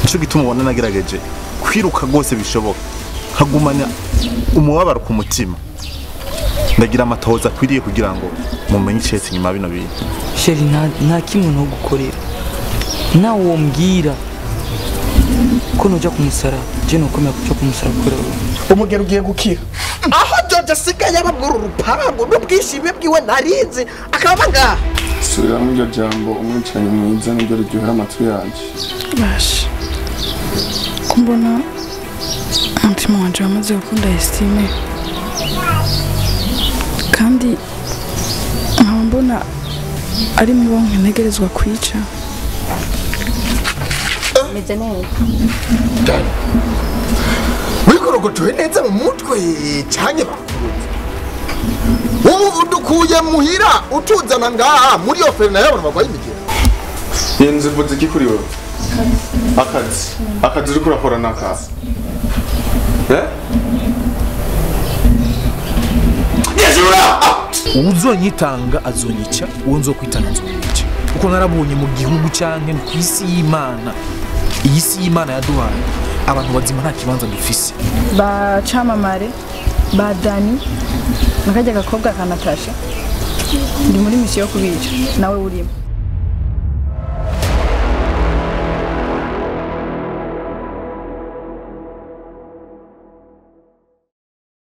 nicyo gituma ubona nagerageje kwiruka rwose bishoboka nkagumana umubabaro ku mutima ndagira amatohoza akwiriye kugira ngo mumenye icyatsi inyuma ya bino bintu sheri nta nta kimwe ntugukorera nawe uwo mbwira ko nujya kumusara je nukomera kujya kumusara kubera wewe. umugero ugiye gukira aho George asigaye ababwira urupangu n'ubwishime bwiwe narinzi akaba ngaha subiramo iryo jambo umwicanyi mwiza nibyo ruryohera amatwi yanjye basha ko mbona umutima wanjye wamaze gukunda esitime kandi nkaba mbona ari mu bo ntegerezwa kwica meze neza wikorogocowe neza mu mutwe cyane ubu udukuye muhira utuzana ngaha muri iyo feri nayo abantu barwaye imigera iyi nzu ivutse iki kuri wowe akazi akazi uri kurakora ni akazi Eh? uzonyitanga azonyica uwo nzokwitanga nzomwica kuko narabonye mu gihugu cyane ku isi y'imana iyi si y'imana yaduhaye abantu bazima nta kibanza dufise ba camamare ba dani na kajya gakobwa kanatasha ndi muri misiyo yo kubica nawe urimo